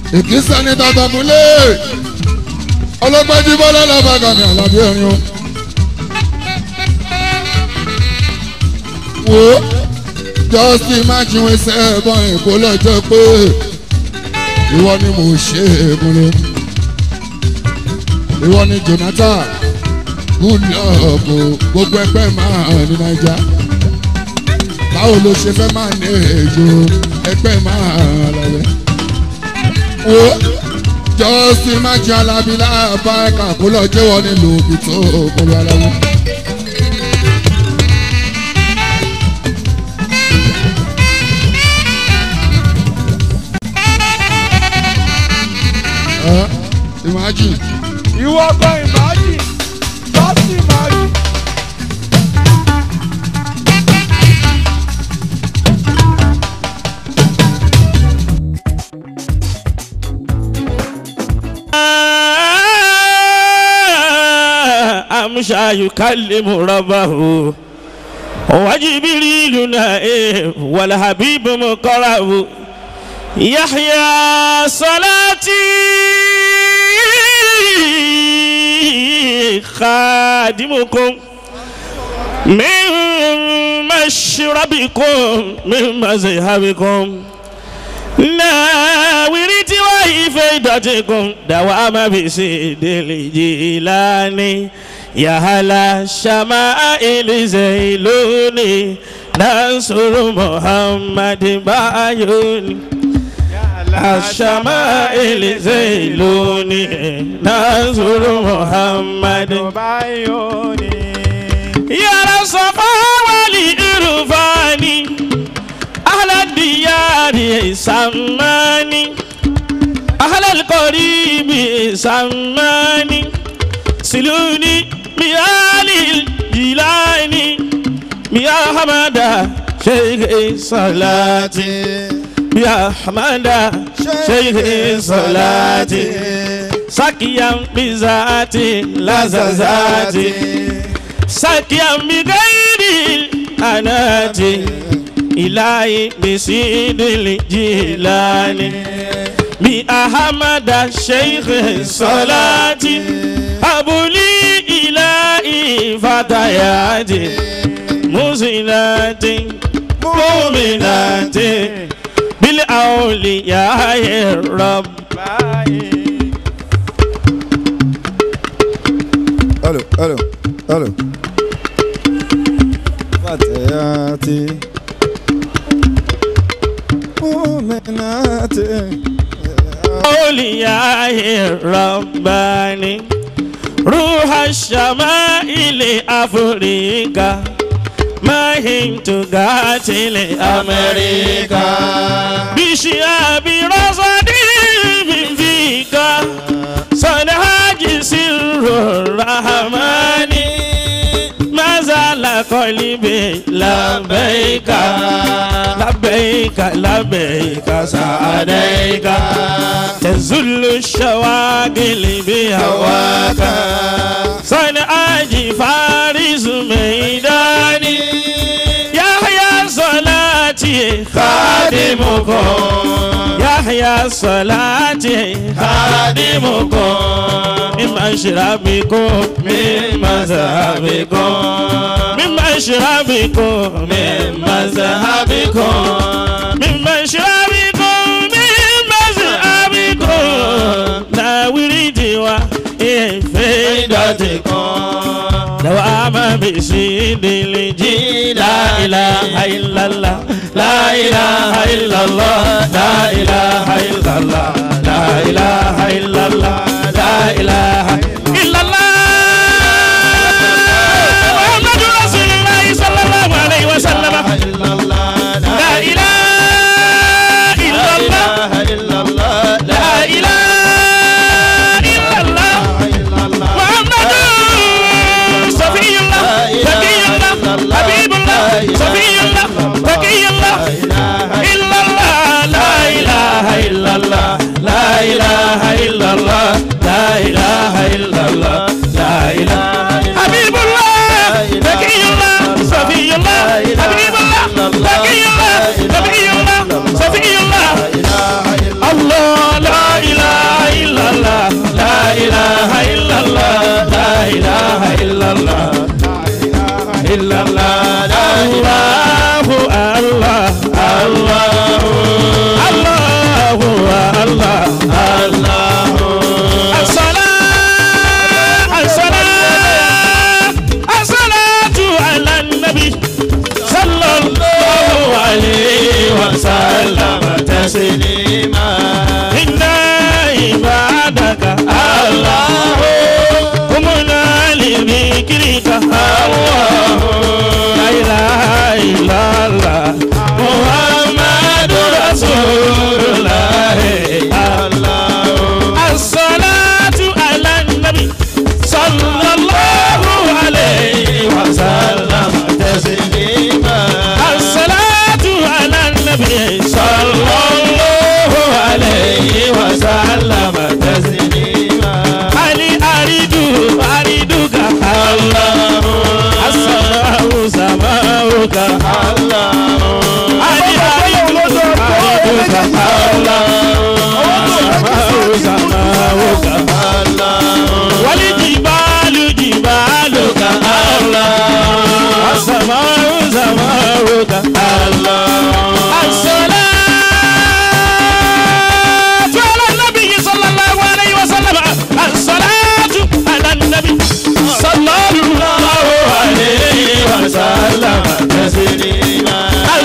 ìkísẹ́ ní tàtàkùnlé ọlọ́pàá jí bọ́lá làbàgà ní àlàbí ẹ̀rín o. wo just imagine we say ẹ̀bọ̀n èkó lọ́jọ́ pé ìwọ ni mo ṣe é múlò ìwọ ni Jonathan good luck o gbogbo ẹgbẹ́ máa ní naija báwo ló ṣe fẹ́ máa ní èjò ẹgbẹ́ máa lọ́lẹ̀ wo just imagine alábílà bá ẹ̀ka kó lọ jẹ́wọ́ nílùú òbí tó kórè aláwọ̀. imagine ìwọ gan ìmájì lọ́sì ìmájì. أمشى يكلم ربه وجبريل نائم والحبيب مقرب يحيى صلاتي خادمكم من مشربكم من مذهبكم ناورت وإفادتكم دوام بسيد الجيلاني يا هلا شمائل زيلوني ننصر محمد بايوني الشمائل زيلوني ننصر محمد báyọ̀ni. يا رصفا والإرفاني أهل الديار سماني أهل القريب سماني سلوني بآل الجيلاني يا حمد شيخ صلاتي يا حمد شيخ صلاتي سكيا بذاتي لززاتي سكيا بغير الأنات إلهي بسيد الجيلاني بأحمد الشيخ صلاتي أبو لي إلهي فتياتي مسلات مؤمنات بالأولياء الرب Aló, aló, aló. Fatayati. Mu'minati. أولياء الرباني روح الشمائل أفريقيا ما هنت قاتل أمريكا بشياب رصدي من فيك صنهاج سر الرحمن ما زال قلبي لبيك لبيك لبيك سعديك تزل الشواغل بهواك صنعاج فارس ميداني يحيى صلاتي خادمكم يحيى صلاتي خادمكم من مشربكم من مذهبكم من مشربكم من مذهبكم من مشربكم من مذهبكم لا ورد وإفادتكم دوام بسيد الجيل لا إله إلا الله لا إله إلا الله لا إله إلا الله لا إله إلا الله لا إله إلا الله محمد رسول الله صلى الله عليه وسلم لا إله إلا الله لا إله إلا الله محمد صفي الله تقي الله حبيب الله صفي الله تقي الله إلا الله لا إله إلا الله ka Allah. Sama'u sama'u ka Allah. Wali jibalu jibalu ka Allah. Sama'u sama'u ka Allah. الصلاة على النبي صلى الله عليه وسلم الصلاة على النبي صلى الله عليه وسلم تسليما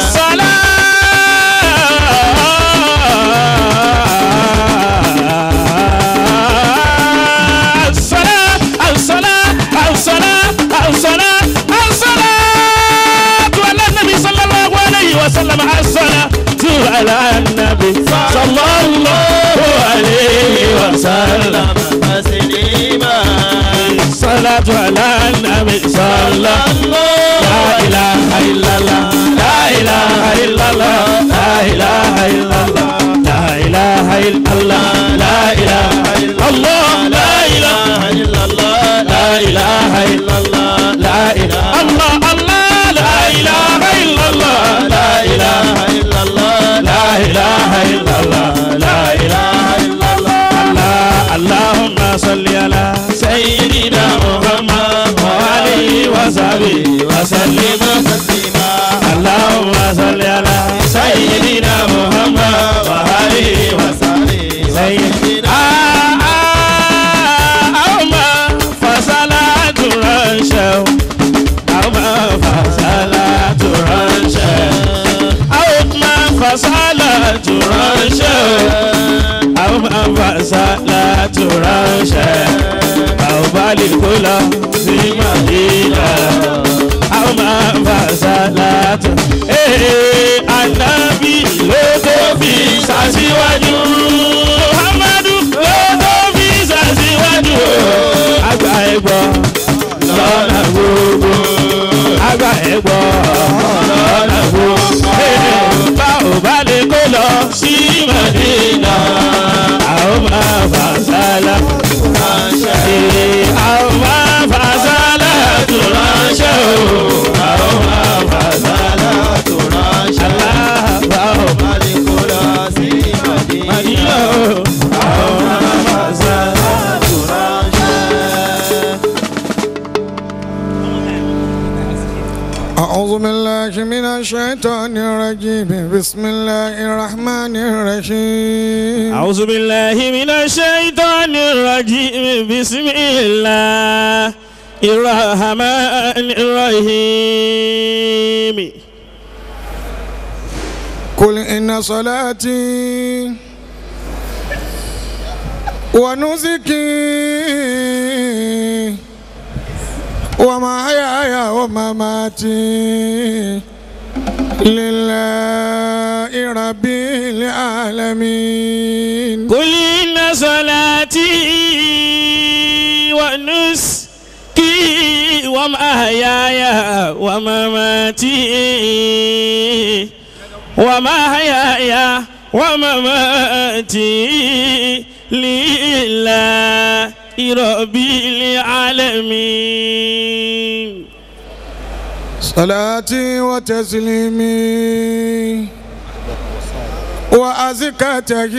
الصلاة الصلاة الصلاة الصلاة الصلاة الصلاة على النبي صلى الله عليه وسلم الصلاة على النبي صلى الله عليه وسلم الصلاة على النبي صلى الله لا إله إلا الله لا إله إلا الله لا إله إلا الله لا إله إلا الله لا إله إلا الله لا إله إلا الله لا إله إلا الله لا إله الله الله لا إله إلا الله لا إله إلا الله لا إله إلا الله لا إله إلا الله الله اللهم صل على سيدنا محمد وعليه وصحبه وسلم تسليما اللهم صل على سيدنا محمد وعليه وصحبه سيدنا أوما فصلاة رنشو أوما فصلاة رنشو أوما فصلاة رنشو أوما فصلاة رنشو أو بالك له في مدينة أوما فصلاة إيه النبي لو في ساسيواجو Muhammadu ló tó fi ṣàṣìwájú àgbà ẹ̀gbọ́ lọ́nà gbogbo àgbà ẹ̀gbọ́ lọ́nà gbogbo bá ò bá lè kó lọ sí Màdínà àwọn máa fà sálà ránṣẹ́ àwọn máa fà sálà tó ránṣẹ́ o àwọn máa fà sálà tó ránṣẹ́ aláàbà ò má lè kó lọ sí Màdínà o àwọn máa fà sálà tó ránṣẹ́. أعوذ بالله من الشيطان الرجيم بسم الله الرحمن الرحيم أعوذ بالله من الشيطان الرجيم بسم الله الرحمن الرحيم قل إن صلاتي ونسكي ومحياي ومماتي لله رب العالمين قل إن صلاتي ونسكي ومحياي ومماتي ومحياي ومماتي لله رب العالمين صلاتي وتسليمي وأزكى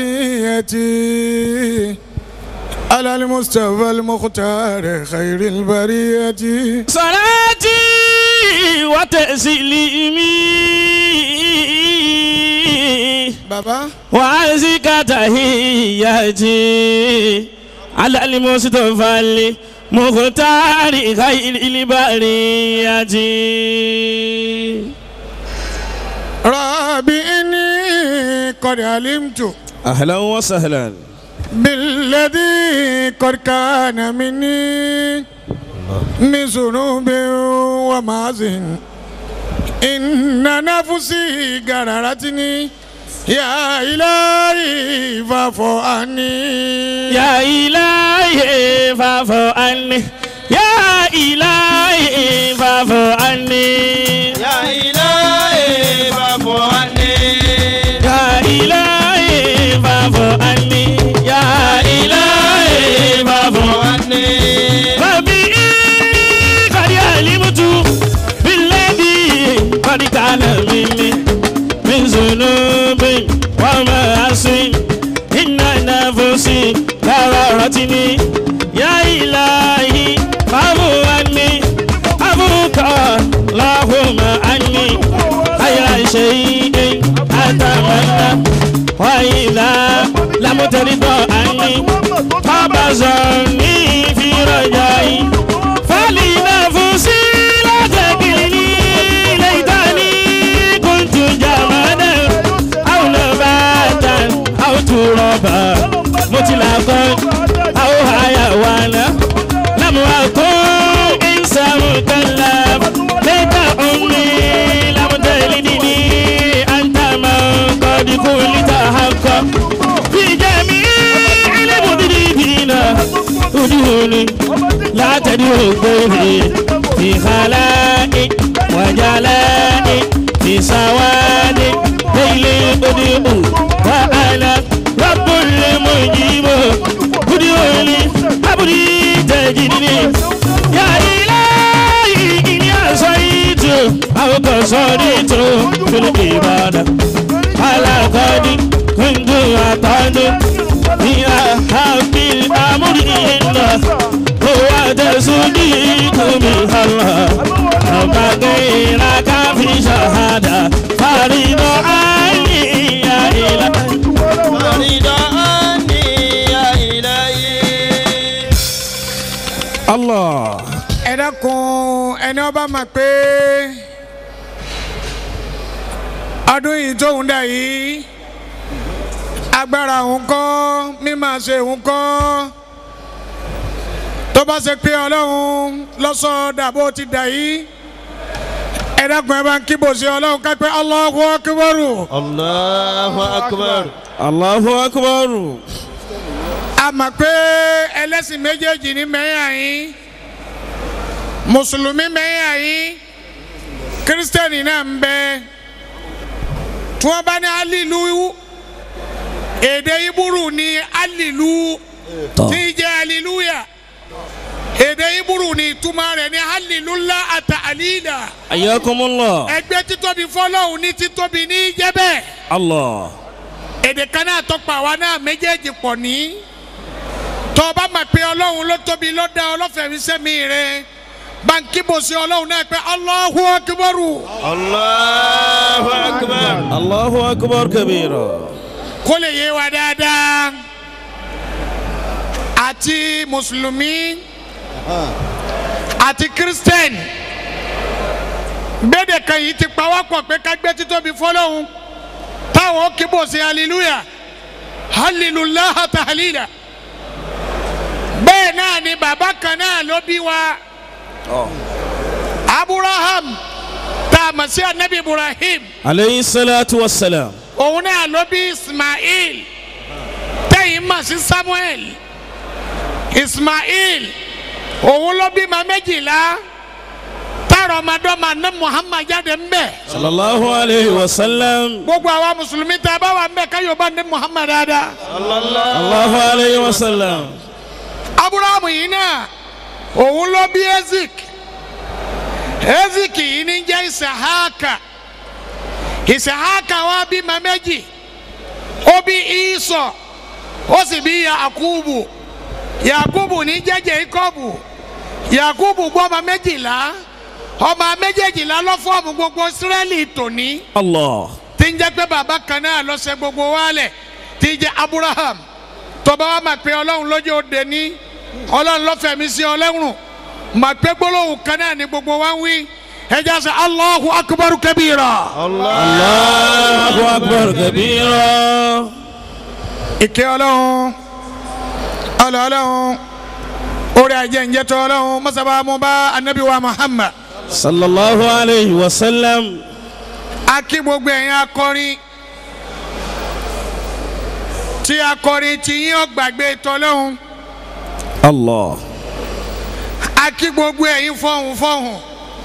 تحيتي على المصطفى المختار خير البرية صلاتي وتسليمي بابا وأزكى تحياتي على المصطفى المختار خير البرية ربي إني قد علمت أهلا وسهلا بالذي قد كان مني من ذنوب ومعزن إن نفسي قررتني يا إلهي فاعف عني يا إلهي فاعف عني يا إلهي فاعف عني Ya ilahi babu hanni. يا إلهي فاعف عني يا إلهي فاعف عني ربي قد علمت بالذي قد كان مني من ذنوب وما nafsi inna nafsi kararatini ya ilahi fahu anni abuka lahuma anni khayra shay'in atamanna wa idha lam tarida anni fabazarni fi rajai فلنفسي لا تكلني ليتني كنت جمالا أو نباتا أو ترابا مطلقا أو حيوانا لم أكن إنسان مكلف ليت أمي لم تلدني أنت من قد كنت حقا في جميع المدربين ادعوني لا تدعو غيري في خلائي وجلائي في سوادي ليل ادعو وانا رب المجيب ادعوني ابدي تجدني يا الهي اني عصيت او قصرت في العباده على قدي كنت اعتقد في حق الامر إلا هو تصديق من الله أما غيرك في شهادة فريد عني يا إلهي فرد عني يا إلهي الله ẹ dákun ẹni ọba mọ̀ pé ọdún yìí tóun dà yìí agbára òun kọ́ mímọ̀ ṣe òun kọ́ tó bá ṣe pé ọlọ́run lọ́sọ̀ dàbò ti dà yìí ẹ dákun ẹ bá ń kíbò sí ọlọ́run ká pé Allahu Akbar الله أكبر الله أكبر a mọ̀ pé ẹlẹ́sìn méjèèjì ní mẹ́yà yín mùsùlùmí mẹ́yà yín kírísítẹ́nì náà ń bẹ tí wọ́n bá ní alilu èdè iburu ní alilu tí í jẹ́ aliluya èdè iburu ní ìtumọ̀ rẹ̀ ní alilula àtà alila حياكم الله ẹgbẹ́ títóbi fọlọ́hún ní títóbi ní jẹ́bẹ̀ الله èdè kan náà tọpa àwa náà méjèèjì pọ̀ ní tọ́ ọba mà pé ọlọ́run ló tóbi ló dá ọlọ́fẹ̀mí sẹ́mi rẹ̀ báńkì bò sí ọlọ́run náà pé Allahu Akbaru الله أكبر الله أكبر كبيرا kó lè yé wa dáadáa àti mùsùlùmí àti kírísítẹ́nì gbẹ́dẹ̀ kan yìí ti pa wá pọ̀ pé ká gbé títóbi fọlọ́run táwọn ó kí bò sí hallelujah hallelujah tahlila bẹ́ẹ̀ náà ni bàbá kan náà ló bí wa abraham tá a mọ̀ sí anabi ibrahim عليه الصلاة والسلام òun náà ló bí ismail tẹ́yìn mọ̀ sí samuel ismail òun ló bí ma méjìlá tààrọ̀ ọmọdọ́mọ ní muhammad jáde ń bẹ̀ صلى الله عليه وسلم gbogbo àwa mùsùlùmí tá a bá wà ń bẹ̀ káyọ̀ bá ní muhammad dáadáa الله عليه وسلم aburahamu yìí náà òun ló bí ezik ezik yìí ní jẹ́ isahaka isahaka wa bí ma méjì ó bí isọ ó sì bí yakubu yakubu ní jẹ́ jacobu yakubu gbọ́ ọmọ méjìlá ọmọ méjèèjìlá ló fọ́ọ̀mù gbogbo israẹli tòní الله tí ń jẹ́ pé bàbá kan náà ló ṣe gbogbo wálẹ̀ tí ń jẹ́ abraham tọba wa máa pe ọlọ́run lójú òde ní ọlọ́run lọ́fẹ̀mí sí ọlọ́run máa pe gbólóhùn kan náà ní gbogbo wa ń wí ẹja sẹ allahu akubaru kabira. الله أكبر كبيرا ìkẹ́ ọlọ́run ọlọ́ ọlọ́run orí ajẹ́ ǹjẹ́tọ́ ọlọ́run mọ́sábà mú bá anabi wa muhammad صلى الله عليه وسلم akí gbogbo ẹ̀yin akọrin tí akọrin tí yín ọgbàgbé tọ́lọ́run. الله akí gbogbo ẹ̀yin fọ̀hún fọ̀hún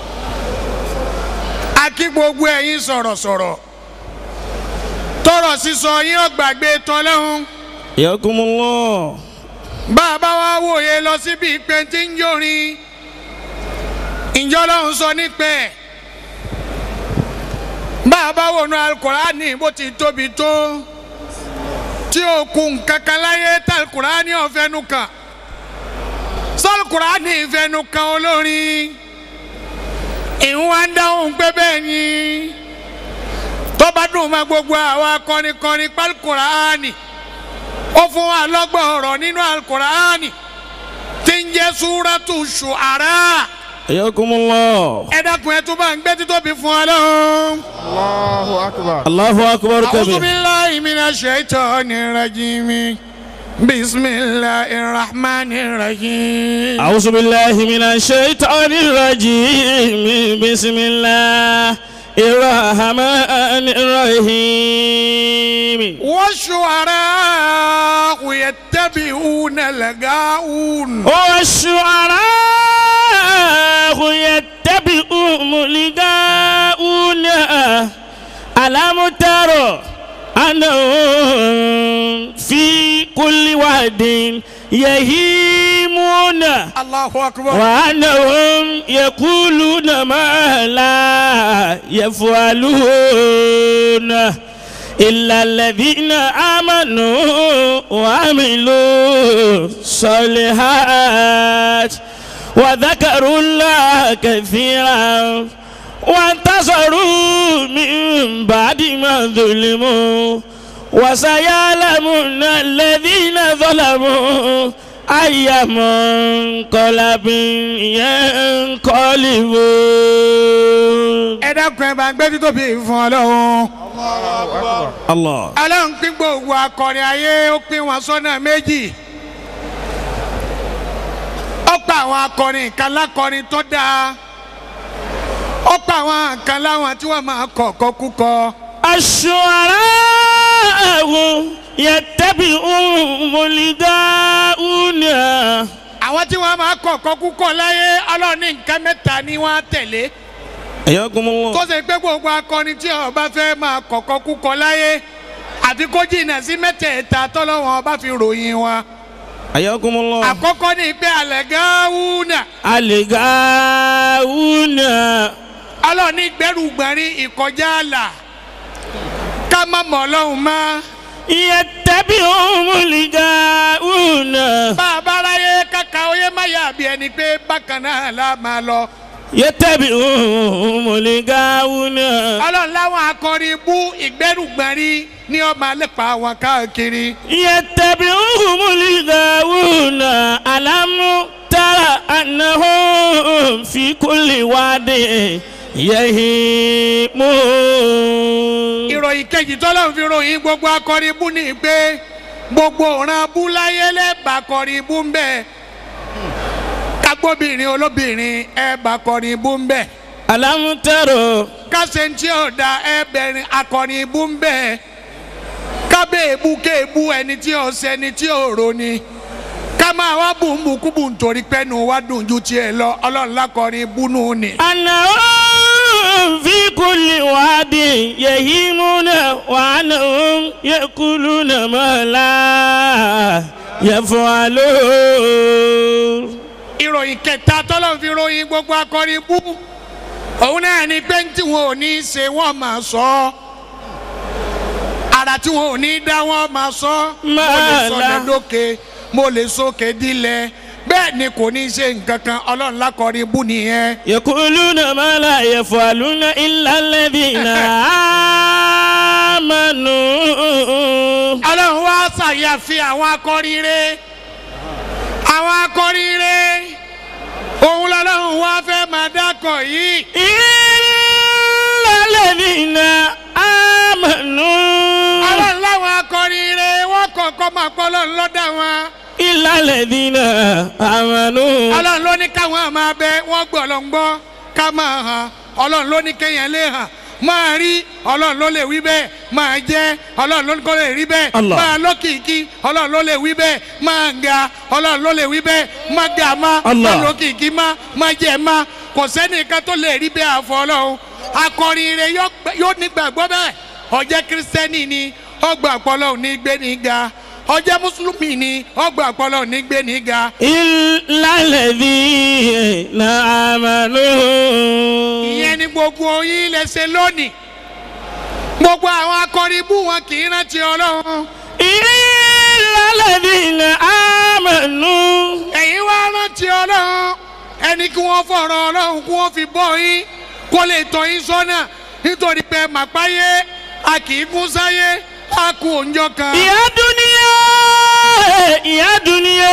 akí gbogbo ẹ̀yin sọ̀rọ̀sọ̀rọ̀ tọrọ sísọ yín ọgbàgbé tọ́lọ́hún حياكم الله bá a bá wá wòye lọ síbi ìpè tí ń jórin ìjọ lọ́hún sọ nípẹ́ bá a bá wọnú alukọ̀ránì bó ti tóbi tó tí o kun kankan láyé talukurani ọ̀fẹ́nu kan sọlukurani ìfẹ́nu kan olórin ìwọ̀n dáhùn pé bẹ́ẹ̀ ni tó bá dùn mọ́ gbogbo àwa kọrinkọrin palukurani ó fún wa lọ́gbọ̀n ọ̀rọ̀ nínú alukurani tí ń jẹ́ súrátù ṣùárà ayakumullah. ẹ dákun ẹ tún bá ń gbé títóbi fún wa lọ́hùn. Allahu akbar. Allahu akbar أعوذ kabir. بالله من الشيطان الرجيم بسم الله الرحمن الرحيم أعوذ بالله من الشيطان الرجيم بسم الله الرحمن الرحيم والشعراء يتبعون الغاوون والشعراء يتبعهم لقاؤون ألم تر أنهم في كل واد يهيمون الله أكبر وأنهم يقولون ما لا يفعلون إلا الذين آمنوا وعملوا الصالحات وذكروا الله كثيرا وانتصروا من بعد ما ظلموا وسيعلمون الذين ظلموا أي منقلب ينقلبون ẹ dákun ẹ bá ń gbé títóbi fún Ọlọ́run الله Ọlọ́run pín gbogbo akọrin ayé ó pín wọn sọ́nà méjì ó pa àwọn akọrin kan lákọrin tó dáa ó pa àwọn kan láwọn tí wọ́n máa kọ̀ọ̀kọ́ kúkọ. الشعراء يتبعهم الغاؤون àwọn tí wọ́n máa kọ̀ọ̀kọ́ kúkọ láyé Ọlọ́run ní nǹkan mẹ́ta ni wọ́n á tẹ̀lé. حياكم الله tó ṣe pé gbogbo akọni tí ọba fẹ́ máa kọ̀kọ́ kúkọ láyé àfi kó jìnnà sí mẹ́tẹ̀ẹ̀ta tọ́lọ́wọ́n ọba fi ròyìn wọn. حياكم الله àkọ́kọ́ ni pé alẹ́ gáwúnà الغاؤون ọlọ́ọ̀ni gbẹ́rùgbẹ́rin ìkọjá àlà ká má mọ̀ ọlọ́run mọ́ يتبعهم الغاؤون bá a bá ráyé káka oyé má yà bí ẹni pé bákan náà la máa lọ. يتبعهم الغاؤون ọlọ́run láwọn akọrin bú ìgbẹ́rùgbẹ́rin ní ọmọ alẹ́pà wọn káàkiri. يتبعهم الغاوون ألم تر أنهم في كل واد يهيمون ìròyìn kejì tọ́lọ́run fi ròyìn gbogbo akọrin bú ni pé gbogbo ọ̀ràn bú láyé lẹ́ẹ̀bà akọrin bú ń bẹ̀ kágbóbìnrin olóbìnrin ẹ̀ẹ̀bà akọrin bú ń bẹ̀ ألم تر kásẹ̀ntì ọ̀dà ẹ̀ẹ̀bẹ̀rin akọrin bú ń bẹ̀ kábẹ́ èbú kéèbú ẹni tí ò sẹ́ni tí ò roni ká máa wá bùnbùnkúbù nítorí pẹ́nu wá dùn ju tiẹ̀ lọ ọlọ́run lákọrin búnú ni. أنهم في كل واد يهيمون وأنهم يأكلون ما لا يفعلون ìròyìn kẹta tọ́lọ́ fi ròyìn gbogbo akọrin bú òun náà ni pé tí wọn ò ní ṣe wọ́n máa sọ ọ́ ara tí wọn ò ní dá wọ́n máa sọ ọ́ mo lè sọ Máàlá. lẹ́dọ́kẹ́ mo lè sókè dílẹ̀ bẹ́ẹ̀ ni kò ní ṣe nǹkan kan ọlọ́run lákọrin bú nìyẹn. يقولون ما لا يفعلون إلا الذين آمنوا ọlọ́run wá ṣàyàfi àwọn akọrin rẹ̀ àwọn akọrin rẹ̀ òun lọ́lọ́run wá fẹ́ máa dákọ̀ yìí. إلا الذين آمنوا ọlọ́run láwọn akọrin rẹ̀ wọ́n kọ̀ọ̀kan máa pọ́ ọlọ́run lọ́dà wọn. إلا الذين آمنوا ọlọ́run ló ní káwọn máa bẹ wọ́n gbọ́ ọlọ́run gbọ́ ká máa hàn ọlọ́run ló ní kéèyàn lè hàn máa rí ọlọ́run ló lè wí bẹ́ẹ̀ máa jẹ́ ọlọ́run ló ní kó lè rí bẹ́ẹ̀ Allah. máa lókìkí ọlọ́run ló lè wí bẹ́ẹ̀ máa ga ọlọ́run ló lè wí bẹ́ẹ̀ máa ga má Allah. máa lókìkí má máa jẹ́ má kò sẹ́nìkan tó lè rí bẹ́ẹ̀ àfọ ọlọ́run akọrin rẹ yóò gbà- yóò nígbàgbọ́ bẹ́ẹ̀ ọjẹ́ kírísítẹ́nì ni ọgbà ọpọlọ ní gbé ní ga ọjẹ́ mùsùlùmí ni ọgbà ọpọlọ ní gbé ní ga إلا الذين آمنوا ìyẹn ni gbogbo yín lè ṣe lónìí gbogbo àwọn akọrin bú wọn kì í rántí ọlọ́run إلا kí wọ́n fọ̀rọ̀ ọlọ́run kí wọ́n fi bọ́ yín kó lè tọ́ yín sọ́nà nítorí pé màpáyé a kì í kún sáyé a kú òǹjọ kan. ìyá dúníyà ìyá dúníyà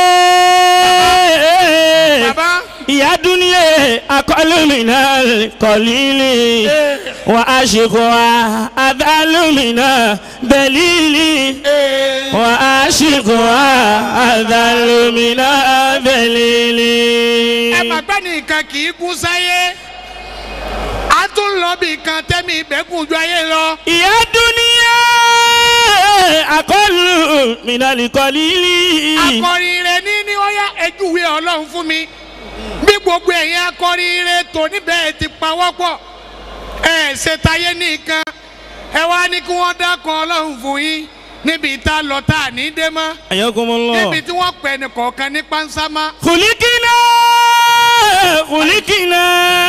bàbá ìyá dúníyà akọlùmínà kọlílì wà á ṣèkọ àdálùmínà bẹlílì wà á ṣèkọ àdálùmínà bẹlílì. ẹ màgbá nìkan kì í kún sáyé a tún lọ bí kan tẹ́mi ìbẹ́kùn ju ayé lọ. ìyá dúníyà akọlùmínà kọlílì. akọrin rẹ ní ní ó yá ẹjúwe ọlọ́run fún mi bí gbogbo ẹ̀yin akọrin rẹ tò níbẹ̀ ti pawọ́pọ̀ ẹ ṣe tayé nìkan ẹ wá ní kí wọ́n dákọ̀ ọlọ́run fún yín níbi tá a lọ tá a ní dé mọ́ ayakumullah. níbi tí wọ́n pẹ̀ ní kọ̀ọ̀kan ní pánsá mọ́. خلقنا خلقنا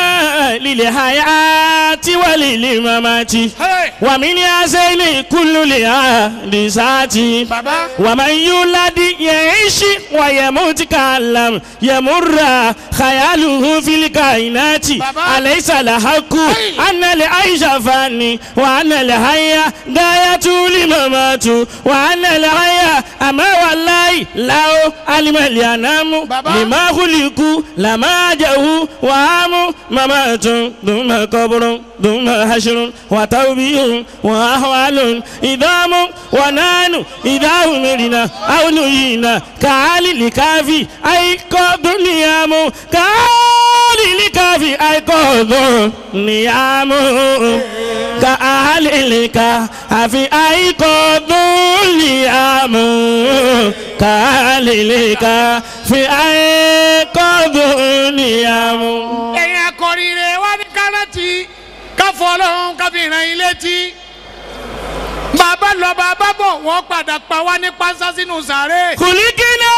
للحياة وللممات Hey! ومن هذين كل الحادثات bàbá ومن يولد يعيش ويموت كالم يمر خياله في الكائنات بابا. أليس الحق Hey! أن العيش فاني وأن الحياة غاية لممات وأن الحياة أما والله لو علم الأنام بابا. لما خلقوا لما جاءوا وهم ممات ثم قبر ثم حشر وتوبيه وأحوال إدام ونان إذا أمرنا أو نهينا كعال الكافي أي قد نيام كعال الكافي أي قد نيام كعال الكافي أي قد نيام كعال الكافي أي قد نيام ẹ̀yin akọrin rẹ wá ní káràtì káfọ́ ọlọ́run káfí ràn yín létí bàbá lọ bàbá bọ̀ wọ́n padà pa wá ní pánsá sínú sàárè. خلقنا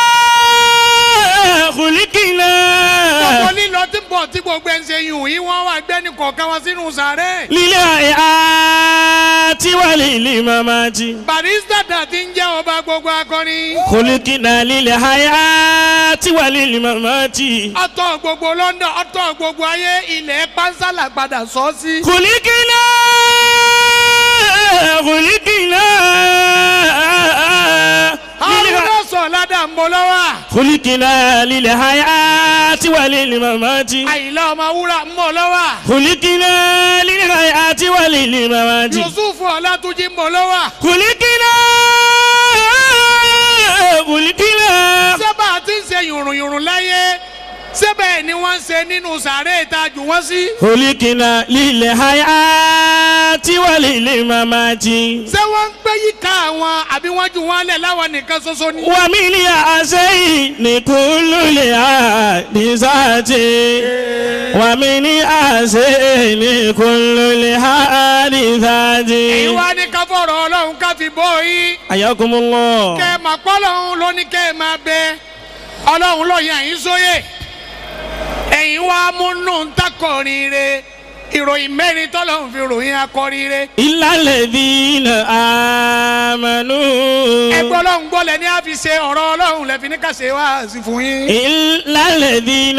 خلقنا gbogbo lílọ tí ń bọ̀ tí gbogbo ẹ̀ ń ṣe yùn yín wọ́n wá gbé ní kọ̀ọ̀kan wá sínú sàárè. للحياة وللممات barista dà ti ń jẹ́ ọba gbogbo akọrin. خلقنا للحياة وللممات ọtọ gbogbo London ọtọ gbogbo ayé ilẹ̀ pánsálà padà sọ sí. خلقنا خلقنا haruna sọ ládà ń bọ̀ lọ́wọ́. خلقنا للحياة وللممات àyìnlá ọmọ wúrà ń bọ̀ lọ́wọ́. خلقنا للحياة وللممات yusuf ọlátúnjì ń bọ̀ lọ́wọ́. خلقنا خلقنا sẹ́bà tí ń ṣe yùrùnyùrùn láyé sẹ́bẹ̀ ni wọ́n ń ṣe nínú sàárè ìtajù wọ́n sí. خلقنا للحياة وللممات ṣé wọ́n ń gbé yíká àwọn àbí wọ́n jù wọ́n lẹ̀ láwọn nìkan ṣoṣo ni. ومن يأسين كل الحادثات ومن يأسين كل الحادثات èyí wá ní ká fọ̀rọ̀ ọlọ́run ká fi bọ́ yín. حياكم الله kẹ́ ẹ máa pọ́ lọ́run ló ní kẹ́ ẹ máa bẹ ọlọ́run ló yàn yín sóyè. ẹ̀yin wá múnú ń takọrin re ìròyìn mẹ́rin tọ́lọ́run fi ròyìn akọrin re. إلا الذين آمنوا ẹgbẹ́ ọlọ́run gbọ́lẹ̀ ní a fi ṣe ọ̀rọ̀ ọlọ́run lẹ́fi ní ká ṣe wá sí fún yín. إلا الذين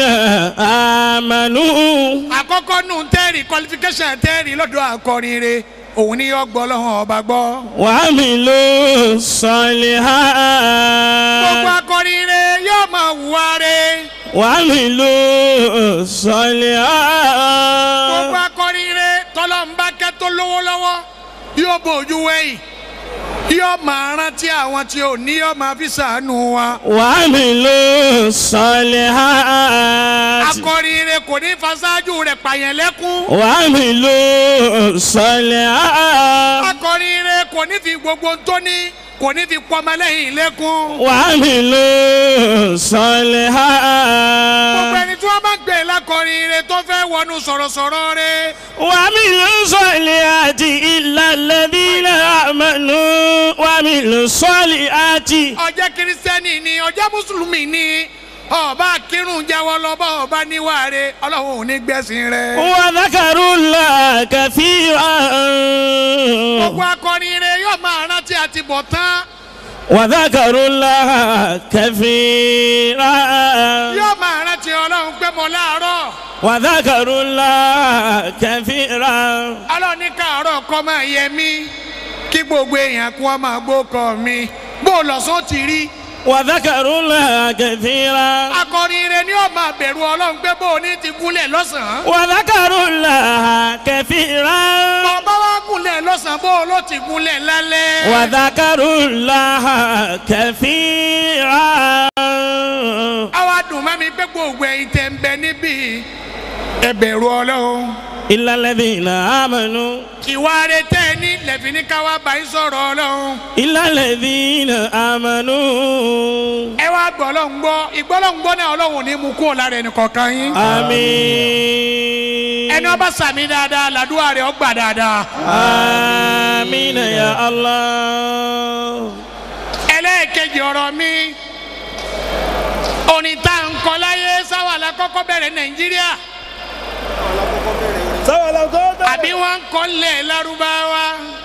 آمنوا àkọ́kọ́ nù tẹ́rì qualification tẹ́rì lọ́dọ̀ akọrin re òun ni yọ gbọ́ ọlọ́run ọba gbọ́. وعملوا gbogbo الصالحات akọrin re yóò máa wùwá re. وعملوا gbogbo الصالحات akọrin re tọ́lọ́mbà kẹ́ tó lówó lọ́wọ́ yóò bójú wẹ̀yìn yóò máa rántí àwọn tí ò ní yóò máa fi sàánú wa. وعملوا الصالحات akọrin re kò ní fasáájú rẹ̀ pààyàn lẹ́kún. وعملوا الصالحات akọrin re kò ní fi gbogbo tó ní kò ní fi pọmọlẹ́yìn lẹ́kún. وعملوا الصالحات gbogbo ẹni tí wọ́n bá gbé lákọrin re tó fẹ́ wọnú sọ̀rọ̀sọ̀rọ̀ re. وعملوا الصالحات إلا الذين آمنوا وعملوا الصالحات ọjọ́ kírísítẹ́nì ni ọjọ́ mùsùlùmí ni ọba kírun jẹ́wọ́ lọ́bọ̀ ọba níwáre ọlọ́run ò ní gbẹ̀sìn rẹ̀. وذكروا الله كثيرا gbogbo akọrin rẹ̀ yóò máa rántí àti bọ̀ tán وذكروا الله كثيرا yóò máa rántí ọlọ́run pé mọ láàárọ̀ وذكروا الله كثيرا ọlọ́run ní káàárọ̀ kọ́ máa yẹ mí kí gbogbo èèyàn kí wọ́n máa gbókọ̀ mi bó o lọ́sàn ti rí وذكروا الله كثيرا akọrin ire ni ó máa bẹ̀rù ọlọ́run pé bó o ní ti gúnlẹ̀ lọ́sàn-án وذكروا الله كثيرا ọba wa gúnlẹ̀ lọ́sàn-án bó o ló ti gúnlẹ̀ lálẹ́ وذكروا الله كثيرا àwa dùn mọ́ mi pé gbogbo ẹ̀yin tẹ̀ ń bẹ níbí ẹ bẹ̀rù ọlọ́run إلا الذين آمنوا ìwà rẹ tẹ́ ẹ ní lẹ́fìn ní káwá bá yín sọ̀rọ̀ ọlọ́run إلا الذين آمنوا ẹ wá gbọ́ ọlọ́run gbọ́ ìgbọ́lọ́run gbọ́ náà ọlọ́run ò ní mú kúrò lára ẹnì kọ̀ọ̀kan yín آمين ẹni ọba sàmì dáadáa làdúrà rẹ ọgbà dáadáa آمين يا الله ẹlẹ́ẹ̀kejì ọ̀rọ̀ mi orin tá à ń kọ láyé sáwàlà kọ́kọ́ bẹ̀rẹ̀ nàìjíríà àbí wọ́n ń kọ́ lẹ̀ lárúbáwá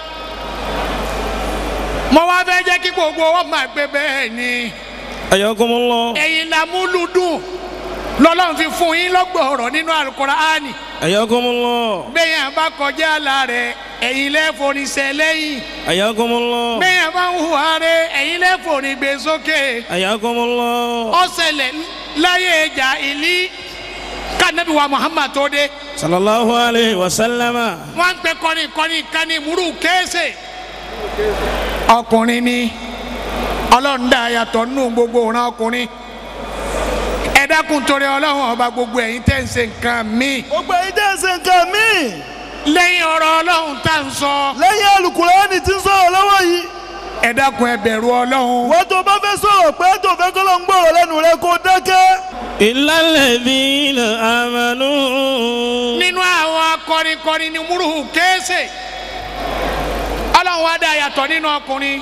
mo wá fẹ́ jẹ́ kí gbogbo wọn máa gbé bẹ́ẹ̀ ni حياكم الله ẹ̀yin làmúlùdùn lọ́lọ́run fi fún yín lọ́gbọ̀n ọ̀rọ̀ nínú àlùkùránì حياكم الله bẹ́yìn bá kọjá àlà rẹ̀ ẹ̀yin lẹ́fọ̀ọ́nisẹ́ lẹ́yìn حياكم الله bẹ́yìn bá ń hùwà rẹ̀ ẹ̀yin lẹ́fọ̀ọ́nigbé sókè حياكم الله ọ̀sẹ̀lẹ̀ láyé ìjà ìlí kanabi wa muhammad tó dé صلى الله عليه وسلم wọ́n ń pẹ́ kọ́ni kọ́ni kani múrù kéésè ọkùnrin ni ọlọ́run dá yàtọ̀ nínú gbogbo òran ọkùnrin ẹ dákun torí ọlọ́run ọba gbogbo ẹ̀yin tẹ́ ń ṣe nǹkan míì gbogbo èyí tẹ́ ẹ ṣe nǹkan míì lẹ́yìn ọ̀rọ̀ ọlọ́run tá à ń sọ lẹ́yìn Àlùkùránì tí ń sọ̀rọ̀ lọ́wọ́ yìí ẹ dákun ẹ bẹ̀rù ọlọ́run wọ́n tó bá fẹ́ sọ̀rọ̀ pé tó fẹ́ kọ́ ló ń gbọ́rọ̀ lẹ́nu rẹ kó dákẹ́. إلا الذين آمنوا nínú àwọn akọrinkọrin ni múrù kéésè ọlọ́run wá dá yàtọ̀ nínú ọkùnrin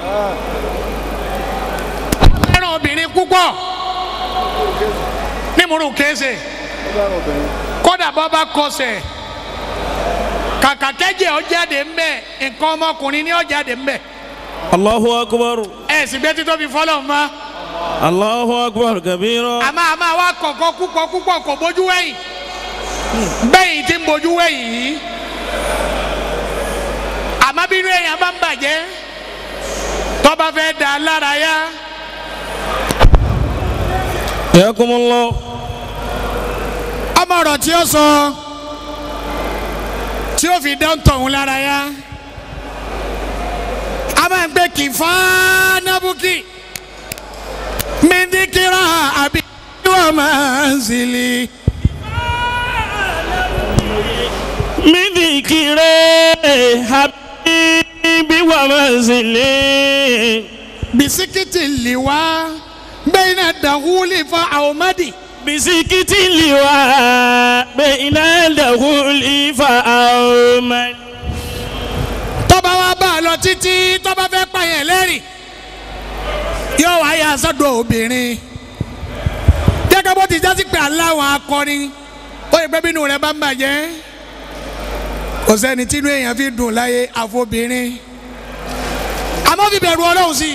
fẹ́ràn obìnrin púpọ̀ ní múrù kéésè kódà bọ́ bá kọsẹ̀ kàkà kẹ́jẹ́ ọ jáde ńbẹ̀ nǹkan ọmọkùnrin ni ọ jáde ńbẹ̀ الله أكبر ẹ sì gbé títóbi fọlọ́ mọ́ الله أكبر كبيرا àmọ́ àmọ́ àwa kọ̀ọ̀kan púpọ̀ púpọ̀ kò bójú wẹ̀yìn bẹ́yìn tí ń bójú wẹ̀yìn yìí àmọ́ bí inú èèyàn bá ń bàjẹ́ tọ́ba fẹ́ da lára yá حياكم الله ọmọ ọ̀rọ̀ tí ó sọ tí ó fi dán tọ̀hún lára yá a máa ń gbé kì fánábùkì mídíkìrà àbí wọ́n máa ń zìlì. من ذكر حبيبي ومنزلي bisikiti liwa bẹ́ẹ̀ni dahuli fa ahomadi بسكت اللواء بين الدخول فأومن tọ́ba wa bá a lọ títí tọ́ba fẹ́ pààyàn lẹ́rìn yóò wá yà sọ́dọ̀ obìnrin gẹ́gẹ́ bó ti jásí pé aláwọn akọrin ó yẹ pé bínú rẹ bá ń bàjẹ́ kò sẹ́ni tínú èèyàn fi dùn láyé àfobìnrin àmọ́ fi bẹ̀rù ọlọ́run sí i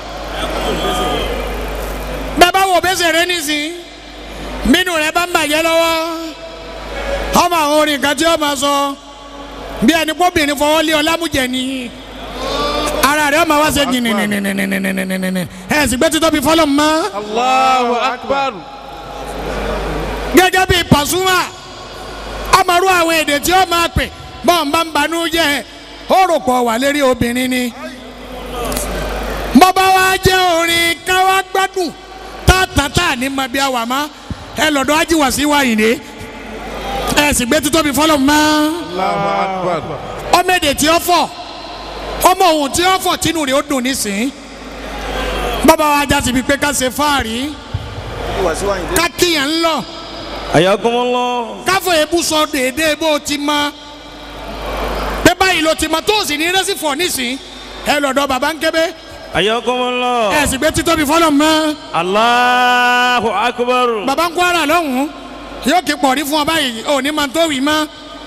bẹ́ẹ̀ bá wò bẹ́sẹ̀ rẹ nísìnyí bínú rẹ bá ń bàjẹ́ lọ́wọ́ ọmọ àwọn orin kan tí ó máa sọ bí ẹni kóbìnrin fọwọ́ lé ọ lámújẹ ni ara rẹ ọmọ wa ṣe jìnnìnnìnnìnnìnnìnnìnnìnnì ẹ sì gbé títọ́ bí fọlọ́ mọ́ Allahu akbar. gẹ́gẹ́ bí Pasuma ọmọrú àwọn èdè tí ó máa pè bọ́n bá ń banú jẹ́ ó rò pọ̀ wà lérí obìnrin ni bọ́bá wa jẹ́ orin káwá gbádùn tátàtà ní mọ bí a wà má ẹ lọ́dọ̀ ajíwà sí wáyé ni ẹ sì gbé títọ́ bí fọlọ́ mọ́ Allahu akbar. ọmọ èdè tí ó fọ ọmọ ohun tí ó fọ tínú rẹ̀ ó dùn nísìn bàbá wa já síbi pé ká ṣe fáàrí ká kíyàn ń lọ حياكم الله káfọ ebú sọ déédéé bó o ti mọ pé báyìí ló ti mọ tó o sì ní rẹ́sì fọ nísìn ẹ lọ́dọ̀ bàbá ń kébé حياكم الله ẹ sì gbé títóbi fọlọ́ mọ́ الله أكبر bàbá ń kó ara lọ́hùn yóò kí pọ̀ rí fún ọ báyìí ò ní máa tó wì mọ́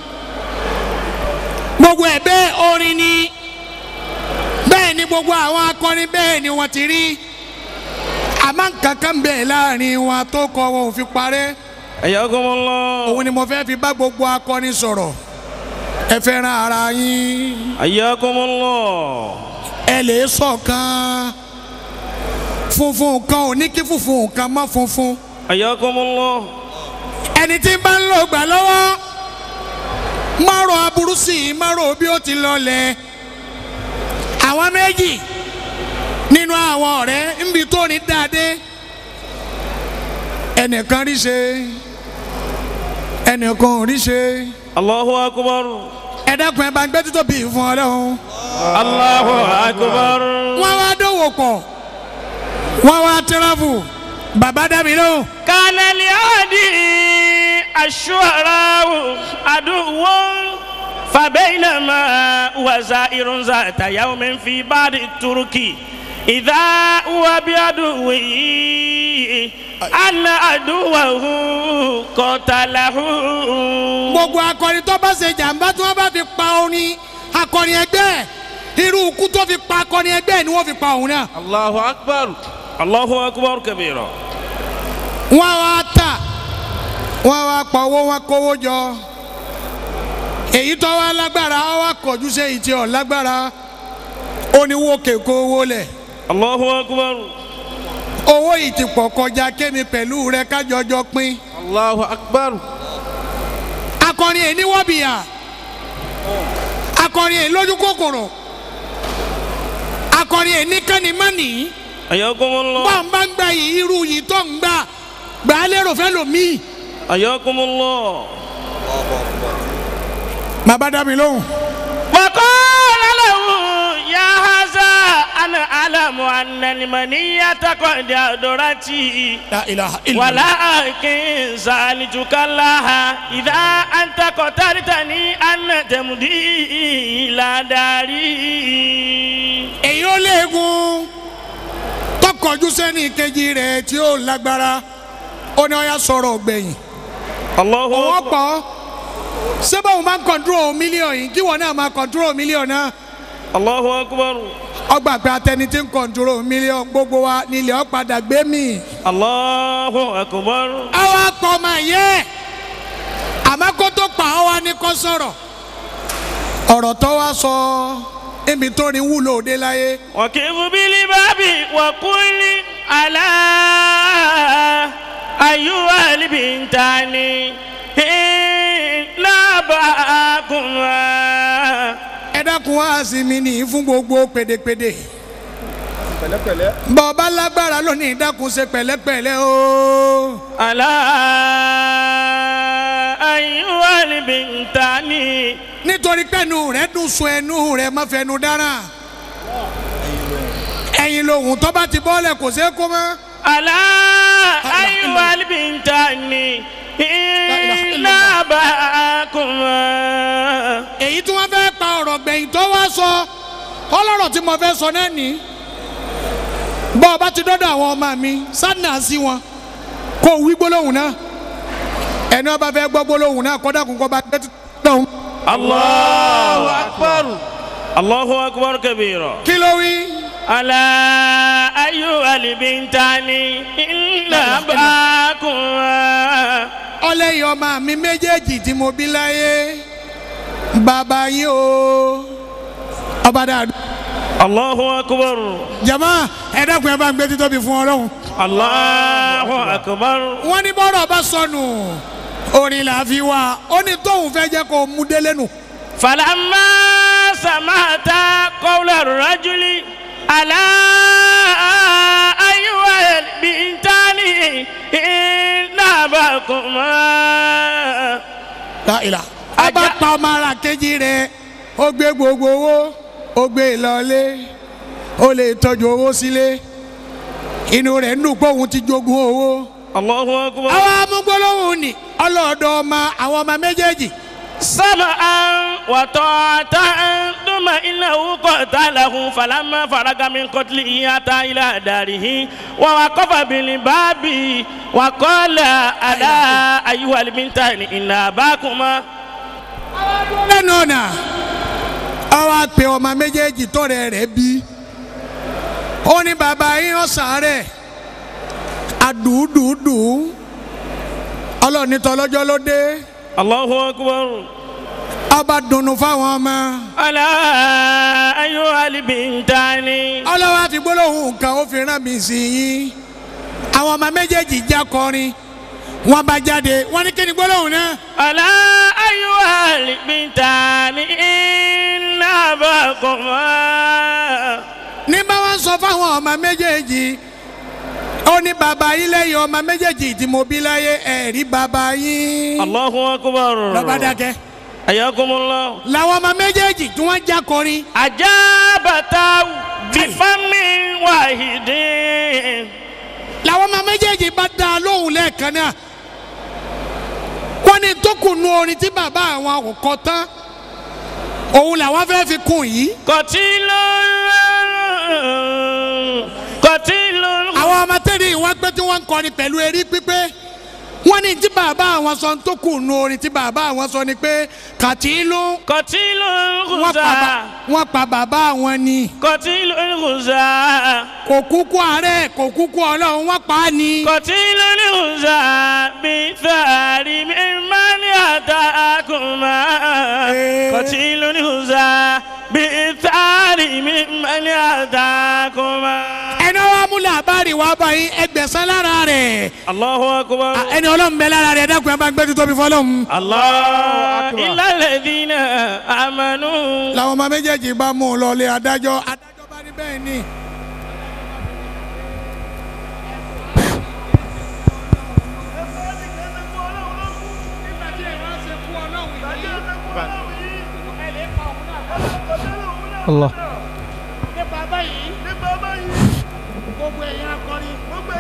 gbogbo ẹ̀ bẹ́ẹ̀ orin ni bẹ́ẹ̀ ni gbogbo àwọn akọrin bẹ́ẹ̀ ni wọ́n ti rí àmọ́ nǹkan kan bẹ́ẹ̀ láàrin wọn tó kọ wọn ò fi parẹ́ ayakumullah òun ni mo fẹ́ fi bá gbogbo akọni sọ̀rọ̀ ẹ fẹ́ràn ara yín ayakumullah ẹ lè ṣọ̀kan funfun kan ò ní kí funfun kan má funfun ayakumullah ẹni tí bá ń lò gbà lọ́wọ́ márùn aburú sí i márùn bí ó ti lọlẹ̀ àwọn méjì nínú àwọn ọ̀rẹ́ níbi tó ní dáadé ẹnìkan rí ṣe ẹnìkan ò rí ṣe allahu akbar ẹ dákun ẹ bá ń gbé títóbi fún Ọlọ́run allahu akbar wọ́n wá dòwò pọ̀ wọ́n wá tẹ́ráfù bàbá dàbí lóhùn. كان لعادي الشعراء عدو فبينما هو زائر ذات يوم في بعض الترك إذا هو بعدوه أن عدوه قتله gbogbo akọrin tó bá ṣe jàǹbá tí wọ́n bá fi pa orin akọrin ẹgbẹ́ ẹ̀, irú ikú tó fi pa akọrin ẹgbẹ́ ẹ̀ ni wọ́n fi pa òun náà. الله أكبر الله أكبر كبيرا wọ́n wá tà wọ́n wá pa owó wọn kówó jọ èyí tó wá lágbára wọ́n wá kọjú sí èyí tí ò lágbára ó ní wó kéko owó lẹ̀ الله أكبر owó yìí ti pọ̀ kọjá kémi pẹ̀lú rẹ kájọjọ pín الله أكبر akọrin èyí ní wọ́bìyà akọrin èyí lójú kòkòrò akọrin èyí ní kánimánì حياكم الله bọ́n bá ń gba yìí irú yìí tó ń gbà gbà á lérò fẹ́ lòmíì حياكم الله bàbá dá mi lóhùn. وقال له يا هذا أنا أعلم أن المنية قد أدرتي La ilaha illallah. ولكن سألتك الله إذا أنت قتلتني أن تمضي إلى داري èyí ó léegun tọkọjú sẹ́ni kejì rẹ̀ tí ó lágbára ó ní ọ̀yà sọ̀rọ̀ gbẹ̀yìn الله òun أكبر pọ̀ sẹ́bà òun máa ń kọ̀ntúrò mílíọ̀nù yìí kí wọ́n náà máa kọ̀ntúrò mílíọ̀nù náà الله أكبر ọgbà pé atẹni tí ń kọ̀ntúrò mílíọ̀nù gbogbo wa nílẹ̀ ọ́ padà gbé mi. الله أكبر àwa pọ̀ ọmọ yẹ àmọ́ kó tó pa ọ́ wa ní kó sọ̀rọ̀ ọ̀rọ̀ tó wá sọ ibi tó ní wúlò òde láyé وكيف بالباب وقل على أيها البنتان لا باكما ẹ dákun wá sí mi ní fún gbogbo pèdèpèdè. bọ́ọ̀bá lágbára lónìí dákun ṣe pẹ̀lẹ́pẹ̀lẹ́ o. على أيها البنتان nítorí pẹ́ẹ́nu rẹ̀ dùn sun ẹnu rẹ̀ má fẹnu dára. ẹ̀yin lohun tó bá ti bọ́ọ̀lẹ̀ kò ṣeé kó mọ́. على أيها البنتان لا باكما èyí tí wọ́n fẹ́ pa ọ̀rọ̀ gbẹ̀yìn tó wá sọ ọlọ́rọ̀ tí mo fẹ́ sọ náà ní. bọ́ọ̀bá ti dọ́dọ̀ àwọn ọmọ mi sádùnà sí wọn kó wí gbólóhùn náà ẹni ọba fẹ́ gbọ́ gbólóhùn náà kọ́dà kún kọ́ bá gbé tó. الله أكبر الله أكبر كبيرا kí ló wí. على أيها البنتان إن أباكما ọlẹ́yìn ọmọ mi méjèèjì tí mo bí láyé bàbá yín o ọba dàdú. الله أكبر jama ẹ dákun ẹ bá ń gbé títóbi fún ọlọ́run. الله أكبر wọ́n ní bọ́rọ̀ bá sọnù orin là á fi wá ó ní tóun fẹ́ jẹ́ kó mú délé nù. فلما سمعت قول الرجل على أيها البنتان إن أباكما láìla. a bá pa ọmọ ara kejì rẹ̀ ó gbé gbogbo owó ó gbé ìlọlé ó lè tọ́jú owó sílé inú rẹ̀ ń dùn pé òun ti jogún owó. الله أكبر àwọn amúgbólóhùn ni ọlọ́ọ̀dọ́ ọmọ àwọn ọmọ méjèèjì. سمعا وطاعة ثم إنه قتله فلما فرغ من قتله أتى إلى داره ووقف بالباب وقال ألا أيها البنتان إن أباكما lẹ́nu ọ̀nà ọwọ́ àpè ọmọ méjèèjì tọ́rẹ̀ rẹ̀ bí ó ní bàbá yín ọ̀sán rẹ̀ àdùdùdù ọlọ́run ní tọ́lọ́jọ́ ló dé Allahu akbar. ọba dùnnú fáwọn ọmọ Ala ayyuhal bintani. ọlọ́wọ́ àfi gbólóhùn kan ó fi rán mi sí yín àwọn ọmọ méjèèjì já kọrin wọ́n bá jáde wọ́n ní kí ni gbólóhùn náà Ala ayyuhal bintani. Inna abakuma. ní bá wọn sọ fáwọn ọmọ méjèèjì ó ní bàbá yín lẹ́yìn ọmọ méjèèjì tí mo bí láyé ẹ̀rí bàbá yín Allahu akbar. lọ́ba dákẹ́ Ayakumullah. làwọn ọmọ méjèèjì tí wọ́n já kọrin Ajabata bifami wahidin. làwọn ọmọ méjèèjì bá dá a lóhùn lẹ́ẹ̀kan náà wọ́n ní tó kù nu orin tí bàbá àwọn kọ tán òun làwọn fẹ́ fi kún yìí Qatilun. Qatilun. àwọn ọmọ tẹ́lẹ̀ wọ́n pé tí wọ́n ń kọrin pẹ̀lú erí pípé wọ́n ní tí bàbá àwọn sọ tó kù nu orin tí bàbá àwọn sọ ni pé kàtìlú Qatilun wọ́n pa khuza. ba- wọ́n pa bàbá àwọn ni Qatilun khuza. kò kúkú àárẹ̀ kò kúkú ọlọ́run wọ́n pa á ni. Qatilun khuza. Bithari mimman atakuma. Eh. Qatilun khuza. Bithari mimman atakuma. ẹni wàá mú làbárì wàá bá yín ẹgbẹ̀sán lára rẹ̀ Allahu akbar. Ah, ẹni ọlọ́run bẹ lára rẹ̀ dákun ẹ bá gbé tuntun bí fọlọ́run. Allah illa alladhina amanu. làwọn ọmọ méjèèjì bá mú un lọlé adájọ́ adájọ́ bá ní bẹ́ẹ̀ ni. Allah. nípa báyìí gbogbo ẹ̀yin akọrin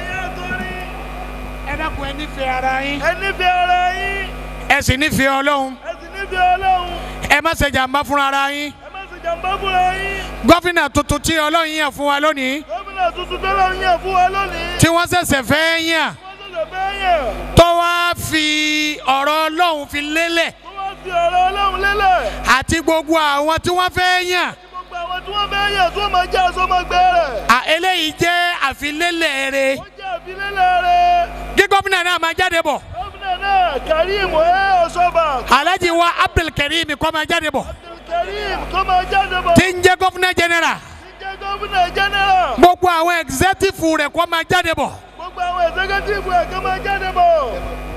ẹ dákun ẹ nífẹ̀ẹ́ ara yín ẹni fi ara yín ẹ sì nífẹ̀ẹ́ ọlọ́run ẹ sì ní fi ọlọ́run ẹ má ṣe jàǹbá fúnra ara yín ẹ má sì jàmbá fúnra yín gọ́fìnà tuntun tí ọlọ́run yàn fún wa lónìí gómìnà tuntun tó lọ yàn fún wa lónìí tí wọ́n ṣẹ̀ṣẹ̀ fẹ́ yàn wọ́n ṣẹ̀ṣẹ̀ fẹ́ yàn tó wá fi ọ̀rọ̀ ọlọ́run fi lélẹ̀ tó wá fi ọ̀rọ̀ ọlọ́run lélẹ̀ àti gbogbo àwọn tí wọ́n fẹ́ yàn gbogbo àwọn tí wọ́n fẹ́ yàn tó máa jẹ́ àsọmọgbẹ́ rẹ̀ à eléyìí jẹ́ àfilélẹ̀ rẹ̀ ó jẹ́ àfilélẹ̀ rẹ̀ kí gómìnà náà máa jáde bọ̀ gómìnà náà Karim ẹ̀ ọ̀ṣọ́bà alhaji wa abdulkareem kó máa jáde bọ̀ Karim kó máa jáde bọ̀ tí ń jẹ́ gómìnà general tí jẹ́ gómìnà jẹ́nẹ́rà gbogbo àwọn executive rẹ̀ kó máa jáde bọ̀ gbogbo àwọn ẹ̀sẹ̀kẹ́tìfù ẹ̀ kó máa jáde bọ̀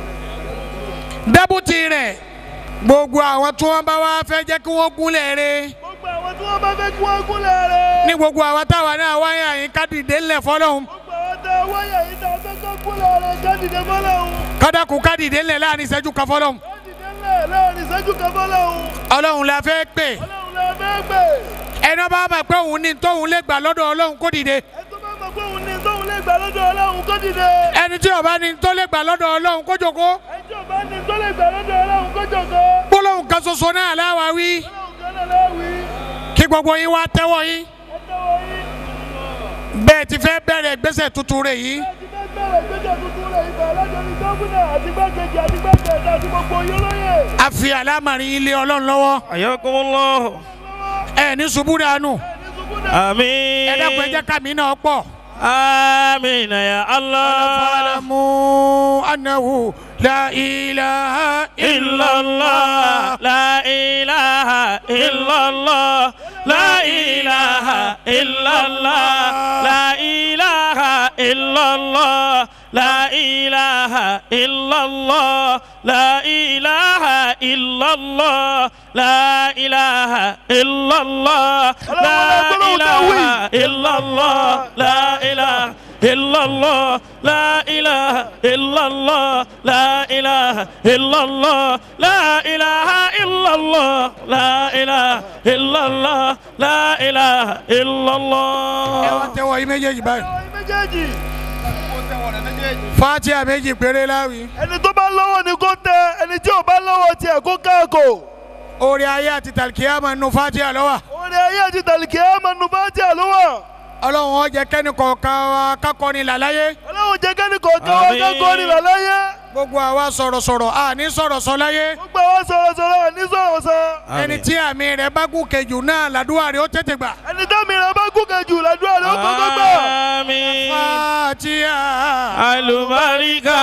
deputy rẹ̀ gbogbo àwọn tí wọ́n bá wá fẹ́ jẹ́ kí wọ́n gúnlẹ̀ rẹ̀ gbogbo àwọn tí wọ́n bá fẹ́ kí wọ́n gúnlẹ̀ rẹ̀ ní gbogbo àwọn táwa náà wáyé àyín kádìdé ńlẹ̀ fọlọ́hún gbogbo àwọn tẹ wáyà yìí tá a fẹ́ kó gúnlẹ̀ rẹ̀ kádìdé fọlọ́hún kádàkù kádìdé ńlẹ̀ láàrin ìṣẹ́jú kan fọlọ́hún kádìdé ńlẹ̀ láàrin ìṣẹ́jú kan fọlọ́hún ọlọ́run la fẹ́ pè ọlọ́run lè fẹ́ gbé ẹni bá mọ̀ pé òun ní tóun lè gbà lọ́dọ̀ ọlọ́run kó dìde ẹ tó bá mọ̀ pé òun ní tóun lè gbà lọ́dọ̀ ọlọ́run kó dìde ẹni tí ó bá ní tó lè gbà lọ́dọ̀ ọlọ́run kó jókòó ẹ tí ò bá ní tó lè gbà lọ́dọ̀ ọlọ́run kó jòkó gbólóhùn kan ṣoṣo náà láwa wí ọlọ́run kan náà láwí kí gbogbo yín wá tẹ́wọ́ yín ẹ tẹ́wọ́ yín bẹ́ẹ̀ ti fẹ́ bẹ̀rẹ̀ ìgbésẹ̀ tuntun rẹ̀ yìí ẹ ti fẹ́ bẹ̀rẹ̀ ìgbésẹ̀ tuntun rẹ̀ ibẹ̀ lọ́dọ̀ọ́ni gómìnà àti gbàgede àti gbàgede àti gbogbo yín lóye a fi àlámàrin ilé ọlọ́run lọ́wọ́ Ayakumullah. ẹ ní ṣubú dànù ní ṣubú náà Àmín. ẹ dákun ẹ jẹ́ kàmí náà pọ̀. آمين يا الله فاعلموا أنه لا إله إلا الله لا إله إلا الله لا إله إلا الله لا إله إلا الله لا إله إلا الله لا إله إلا الله لا إله إلا الله لا إله إلا الله لا إله إلا الله لا إله إلا الله لا إله إلا الله لا إله إلا الله لا إله إلا الله لا إله إلا ẹ wá الله tẹ́wọ́ yín méjèèjì báyìí ọ̀rọ̀ méjèèjì fatia méjì péré láwì ẹni tó bá lọ́wọ́ ni kó tẹ ẹni tí ò bá lọ́wọ́ tiẹ̀ kó káàkó orí ayé àti tàlkìyàmà nù fatia lọ́wọ́ orin ayé àti tàlìkì ẹ̀ máa nu bá tiẹ̀ lọ́wọ́ ọlọ́run ó jẹ́ kẹ́ni kọ̀ọ̀kan wa kákọ́ni làláyé ọlọ́run jẹ́ kẹ́ni kọ̀ọ̀kan wá Àmín. kákó ní làláyé gbogbo àwa sọ̀rọ̀sọ̀rọ̀ a ní sọ̀rọ̀ sọ láyé gbogbo àwọn sọ̀rọ̀sọ̀rọ̀ ní sọ̀rọ̀ sọ ẹni tí àmì rẹ̀ bá gùn kejì náà làdúrà rẹ̀ ó tètè gbà. ẹni tẹ́mi rẹ̀ bá gùn kejì làdúrà rẹ̀ ó kọ́kọ́ gbà آمين fatiha. alubarika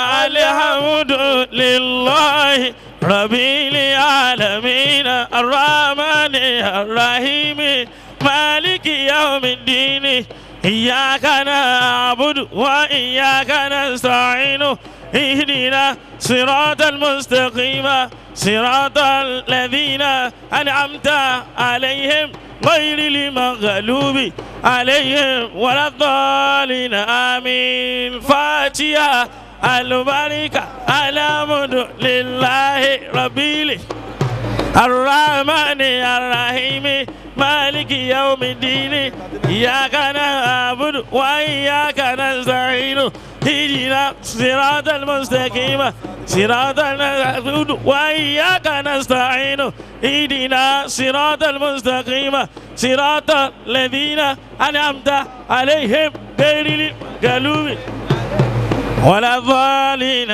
alhamdulilayi rabili alamina arahmani arahimi maliki yaumidini iyaka na'budu wa iyaka nasta'inu اهدنا صراط المستقيم صراط الذين أنعمت عليهم غير المغلوب عليهم ولا الضالين آمين فاتحة البركة الحمد لله رب العالمين الرحمن الرحيم مالك يوم الدين إياك نعبد وإياك نستعين اهدنا صراط المستقيم صراط نعبد وإياك نستعين اهدنا صراط المستقيم صراط الذين أنعمت عليهم غير المغلوب ولا الضالين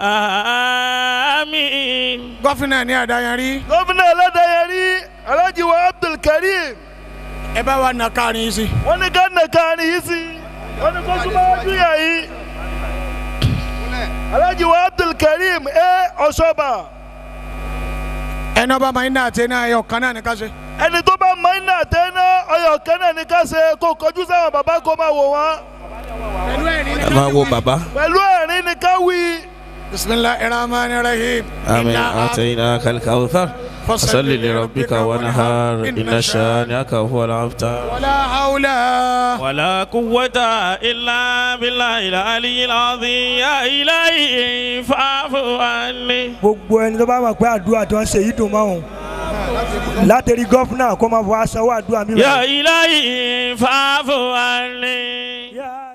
آمين gọ́fìnà ní àdáyanrí gómìnà ẹlẹ́dàyẹrí alhaji wa abdulkareem ẹ bá wa nà kárin yìí sí. wọ́n ní ká nà káàrin yìí sí wọ́n ní kó súnmọ́ wájú yà yìí alhaji wa abdulkareem ẹ ọ̀ṣọ́bà ẹni ọba máa ń dà tẹ́ náà ẹyọ kan náà ní ká ṣe. ẹni tó bá mọ iná àtẹ́ná ọyọ̀ kẹ́nà ní ká ṣe kó kọjú sáwọn bàbá kó máa wò wọ́n ẹ máa wo bàbá. pẹ̀lú ẹ̀rín ní ká wí. bisimilahi rahman rahim. آمين أعطيناك الكوثر فصل لربك ونهار إن شانئك هو الأبتر wàlá hawla. ولا قوة إلا بالله العلي العظيم يا إلهي فاعف عني gbogbo ẹni tó bá mọ̀ pé àdúrà tí wọ́n ṣe yìí dùn mọ́ òun látẹ̀rí gọ́fúnà kó máa fọ aṣọ àdúrà mi. يا إلهي فاعف عني Ya